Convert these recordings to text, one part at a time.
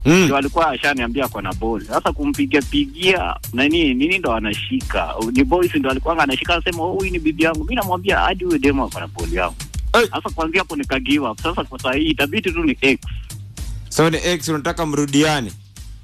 Mm. ndio alikuwa ashaniambia kwa na ball. Sasa kumpiga pigia nani nini ndo anashika. Ni boys ndo alikuwa anashika anasema oh, huyu ni bibi yangu. Mimi namwambia hadi huyo demo kwa na ball yangu. Hey. Sasa kuanzia hapo nika give up. Sasa kwa saa hii itabidi tu ni ex. So ni ex unataka mrudiane.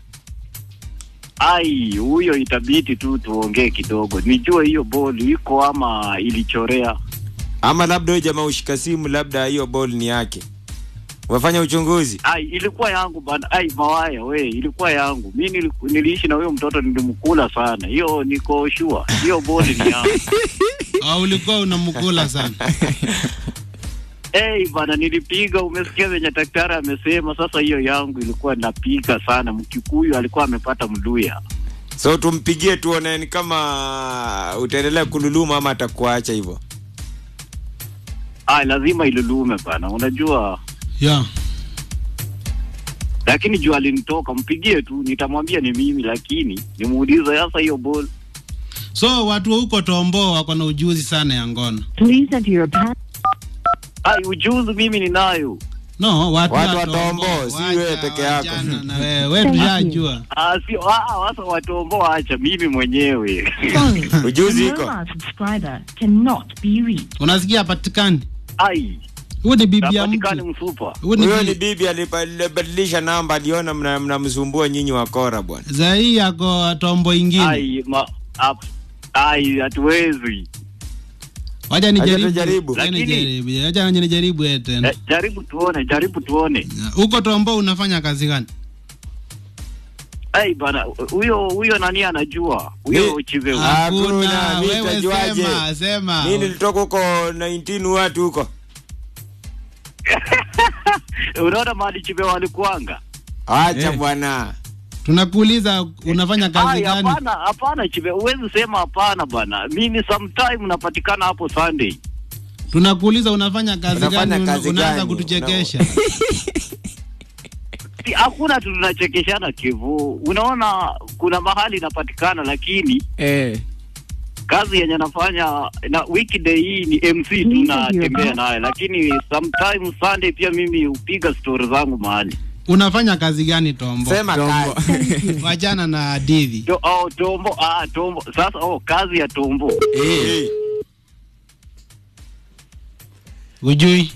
Ai, huyo itabidi tu tuongee kidogo. Nijue hiyo ball iko ama ilichorea. Ama labda huyo jamaa ushika simu labda hiyo ball ni yake. Umefanya uchunguzi? Ai, ilikuwa yangu bana. Ai, mawaya we, ilikuwa yangu. Mimi niliku- niliishi na huyo mtoto nilimkula sana. Hiyo niko sure. Hiyo ball ni yangu. Au ulikuwa unamkula sana? Hey, bana nilipiga, umesikia venye daktari amesema. Sasa hiyo yangu ilikuwa napiga sana. Mkikuyu alikuwa amepata mluya. So tumpigie tuone ni kama utaendelea kululuma ama atakuacha hivyo. Ah, lazima ilulume bana, unajua. Yeah. Lakini juu alinitoka, mpigie tu, nitamwambia ni mimi, lakini nimuulize sasa hiyo ball. So watu wa huko Tombo wako na ujuzi sana ya ngono. Please enter your pa- Ai, ujuzi mimi ninayo. No, watu, Watu wa wa Tombo, Tombo, si wacha, wewe peke yako. wachana Na wewe, wewe tushajua. Ah, sio ah, sasa watombo acha mimi mwenyewe. Sorry. Ujuzi the iko. mobile subscriber cannot be reached. Unasikia patikani? Ai, Huyu ni bibi ya napatikani mtu. msupa. Huyu ni Huyo ni bibi. bibi alipa- alibadilisha namba, aliona mna- mnamsumbua nyinyi wakora bwana. Zai yako Tombo ingine. Ai, ma, ap, ai, hatuwezi. Wacha nijaribu. tujaribu. Wacha Lakini- nijaribu. Wacha nijaribu eh, tena. Eh, jaribu tuone, jaribu tuone. Huko Tombo unafanya kazi gani? Ai bana, huyo huyo nani anajua? Huyo Mi- Chiveu. Ah. Hakuna. Hakuna, mi Wewe nitajuaje? sema, sema. Mimi nilitoka huko 19 watu huko. Unaona mahali Chiveu alikuanga? Acha Eh. bwana. Tunakuuliza unafanya kazi Ai, gani? hapana, hapana Chiveu, huwezi sema hapana bana. Mimi sometime napatikana hapo Sunday. Tunakuuliza unafanya kazi Unafanya gani? Una- kazi Unaanza gani? kutuchekesha. Si, hakuna tu tunachekeshana Kivu. Unaona kuna mahali napatikana, lakini Eh. kazi yenye nafanya na weekday hii ni MC tu natembea naye, lakini sometime Sunday pia mimi hupiga stori zangu mahali Unafanya kazi gani Tombo? Sema kazi. Wachana na hadithi. to, oh, tombo ah, tombo sasa. Oh, kazi ya tombo Eh. Ujui?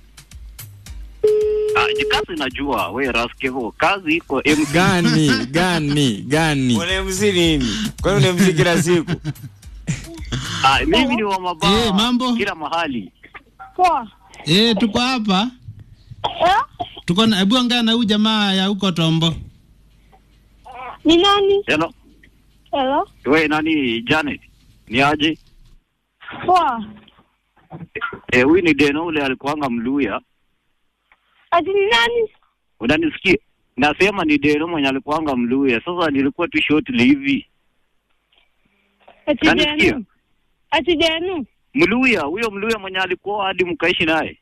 ah, ji- kazi najua we Raskevo, kazi iko MC. gani gani gani Unaemsi nini? Kwani unaemsi kila siku? Ah, mimi ni wa mabaa Eh, mambo? kila mahali. Poa. Eh, tuko hapa. Eh? Tuko na hebu ongea na huyu jamaa ya huko Tombo. Ni nani? Hello, Hello? we nani Janet, ni aje? Poa. Eh, huyu ni Deno ule alikuanga Mluya, Ati ni nani? unanisikia? Nasema ni Deno mwenye alikuanga Mluya. Sasa nilikuwa tu shortly hivi, Ati Nanisikia? Denu. Ati Denu. Mluya huyo Mluya mwenye alikuwa hadi mkaishi naye.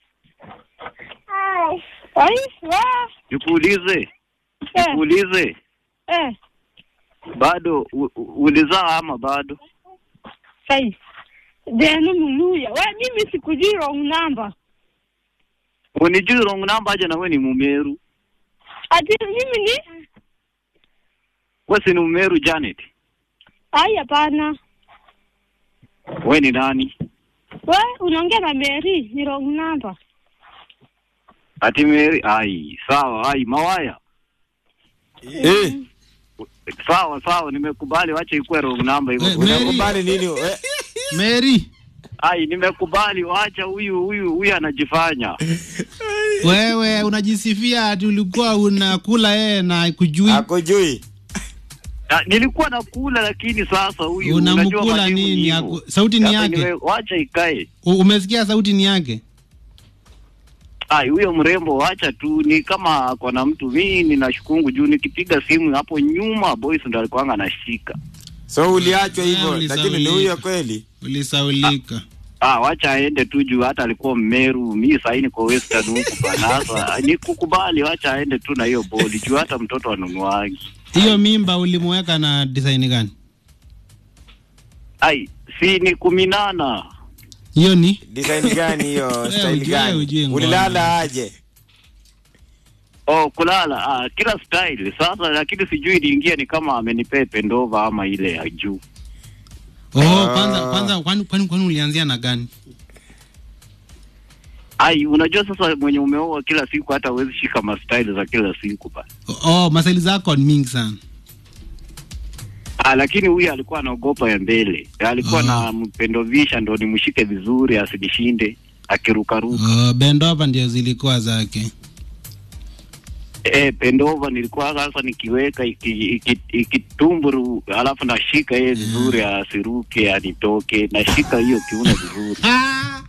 Ai, wa. Nikuulize, Eh, nikuulize, eh. bado u- u- ulizaa ama bado? Ai. Denu Muluya. We, mimi sikujui wrong number. Unijui wrong number aje na we ni Mumeru. Ati mimi ni? We si ni Mumeru Janet. Ai, hapana. We ni nani? We, unaongea na Mary. Ni wrong number. Ati Mary. Ai, sawa. Ai, Mawaya. Eh. Sawa sawa, nimekubali, wacha ikuwe wrong number Eh, hivyo. Mary. Unakubali nini? Eh, Mary, Ai, nimekubali, wacha huyu huyu huyu anajifanya. wewe unajisifia ati ulikuwa unakula yeye na kujui. Hakujui. Ah, nilikuwa nakula lakini sasa huyu unajua Unamkula majibu nini? hivyo. Haku- Sauti ni Sasa yake. niwe- Wacha ikae. U- Umesikia sauti ni yake? Ai, huyo mrembo wacha tu, ni kama ako na mtu. Mimi ninashukungu juu nikipiga simu hapo nyuma boys ndo alikuwa anashika. So uliachwa Eh, hivyo, ulisaulika. lakini ni huyo kweli. Ulisaulika. Ah, wacha aende tu juu hata alikuwa Mmeru, mi sahii niko Western huku bana. Sasa nikukubali, wacha aende tu na hiyo boli juu hata mtoto anunuagi. Hiyo mimba ulimweka na design gani? Ai, si ni kuminana. Hiyo ni Design gani hiyo? Wewe Style ujue, gani? ujue ngoma. Ulilala aje? Oh, kulala ah, kila style sasa, lakini sijui iliingia ni kama amenipea pendova ama ile ya juu. Oh, kwanza kwanza kwani kwani kwani ulianzia na gani? Ai, unajua sasa mwenye umeoa kila siku hata huwezi shika mastyle za kila siku bana. Oh, masaili zako ni mingi sana. Ah, lakini huyu alikuwa anaogopa ya mbele, alikuwa Ah. na mpendovisha ndo nimshike vizuri asinishinde akirukaruka. Oh, bendova ndio zilikuwa zake. Eh, pendova nilikuwa sasa nikiweka iki- iki- ikitumburu alafu nashika yeye vizuri asiruke anitoke, nashika hiyo kiuno vizuri. Ah!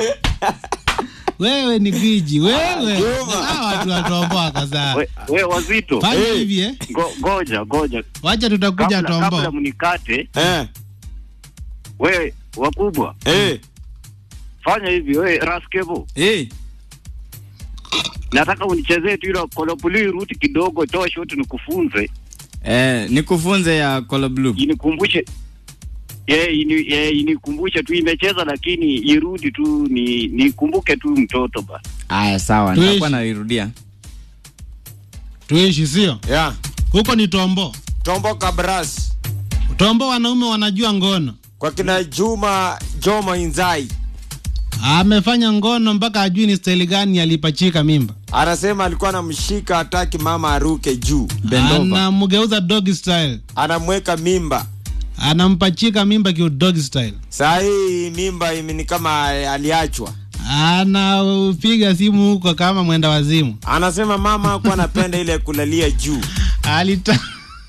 wewe ni gwiji wewe. Juma. Hawa watu watomboa kaza. We, we wazito, Fanya Eh. hivi eh. Ngo, ngoja ngoja, Wacha tutakuja kabla, kabla tombo. mnikate, Eh, we wakubwa, eh, fanya hivi, we Raskebo, Eh, nataka unichezee tu ile kolopuli ruti kidogo, toa shoti nikufunze, eh, nikufunze ya Color Blue. inikumbushe Yeah, ini, yeah, inikumbushe tu imecheza lakini irudi tu ni nikumbuke tu mtoto ba. Aya, sawa, Tuishi. nitakuwa nairudia. Tuishi sio? yeah. Huko ni tombo. Tombo Kabras Tombo wanaume wanajua ngono. kwa kina Juma Joma Inzai Amefanya ngono mpaka ajui ni staili gani alipachika mimba. anasema alikuwa anamshika hataki mama aruke juu, Bendova. Anamgeuza dog style. anamweka mimba. Anampachika mimba kiu dog style. Saa hii mimba ime- ni kama aliachwa. Anapiga simu huko kama mwenda wazimu. Anasema mama hakuwa anapenda ile kulalia juu. Alita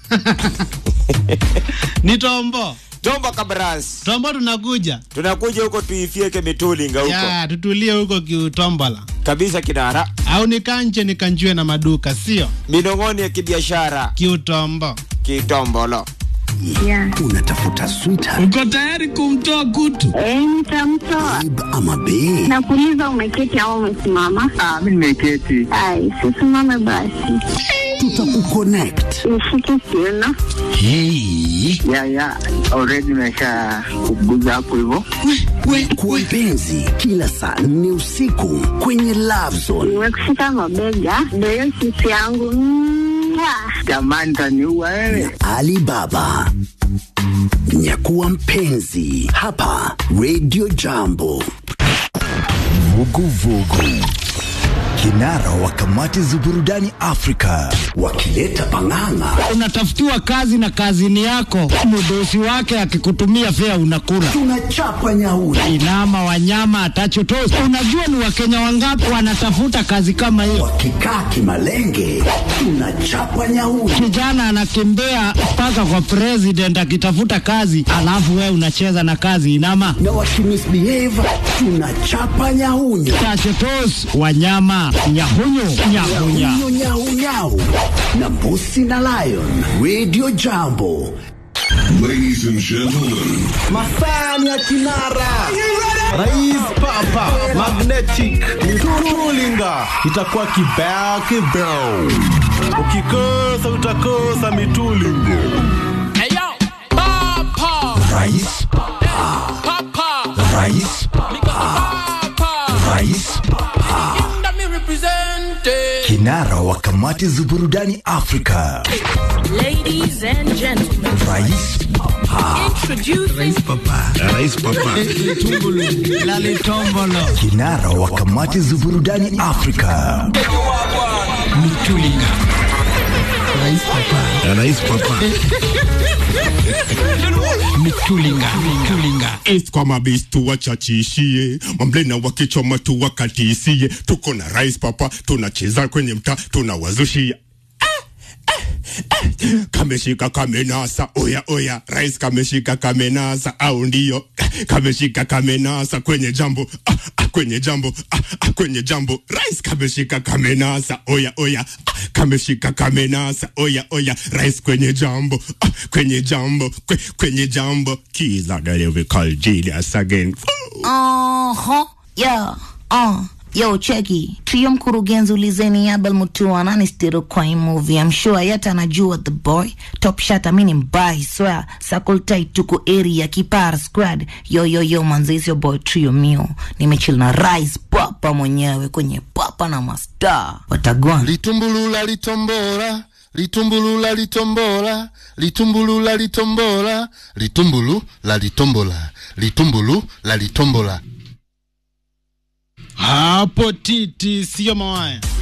ni tombo. Tombo Kabras, Tombo tunakuja. tunakuja huko tuifieke mitulinga huko Ya, tutulie huko kiutombola. kabisa, kinara Au nikanje nikanjue na maduka, sio? minong'oni ya kibiashara Kiutombo. kitombolo. Yeah. unatafuta sweetheart Uko tayari kumtoa kutu? Eh, nitamtoa. babe ama bae Nakuuliza umeketi au umesimama? Ah, mimi nimeketi. Ai, sisimame basi. tutakuconnect Nishike kiuno. hey. Ya ya, already nimesha kuguza hapo hivyo. kwa mpenzi kila saa nne usiku kwenye love zone Nimekushika mabega. Ndio hiyo sisi yangu. Mwah. Jamani taniua wewe. alibaba nyakuwa mpenzi hapa radio jambo vuguvugu kinara wa kamati za burudani afrika wakileta pang'ang'a unatafutiwa kazi na kazini yako, mdosi wake akikutumia fea unakula. tunachapa nyauri Inama wanyama atachotosi. Unajua ni wakenya wangapi wanatafuta kazi kama hiyo? wakikaa kimalenge tunachapa nyauri Kijana anakimbia mpaka kwa president akitafuta kazi, alafu wewe unacheza na kazi inama na wakimisbehave tunachapa nyahunyu tachotos wanyama nyahunyu nyahunya nyahunyu nyaunyau na mbusi na lion radio jambo Ladies and gentlemen, Masani ya Kinara, Rais Papa, Magnetic, Tulinga, itakuwa kibao kibao. Ukikosa utakosa mitulingo. rais rais rais kinara wa kamati za burudani afrika Ladies and gentlemen, rais introducing lalitombolo kinara wa kamati za burudani afrika mitulinga mitulinga mitulinga East kwa mabis tuwachachishie mamblena wakichoma tuwakatisie tuko na rais papa tunacheza kwenye mtaa tunawazushia kameshika kamenasa oya oya rais kameshika kamenasa au ndio kameshika kamenasa kwenye jambo ah, ah, kwenye jambo ah, ah, kwenye jambo rais kameshika kamenasa oya oya ah, kameshika kamenasa oya oya rais kwenye jambo ah, kwenye jambo kwe, kwenye jambo kiza delivery call Julius again uh huh, yeah, uh, yo cheki trio mkurugenzi ulizeni abel mutua nani stiro kwa hii movie I'm sure yata anajua the boy top shot amini mbai swear circle tight tuko area kipar squad yo yo yo manzisi boy trio mio nimechill na rise papa mwenyewe kwenye papa na mastar watagwana litumbulula litombola litumbulula litombola litumbulula litombola litumbulu la litombola litumbulu la litombola hapo titi sio mawaya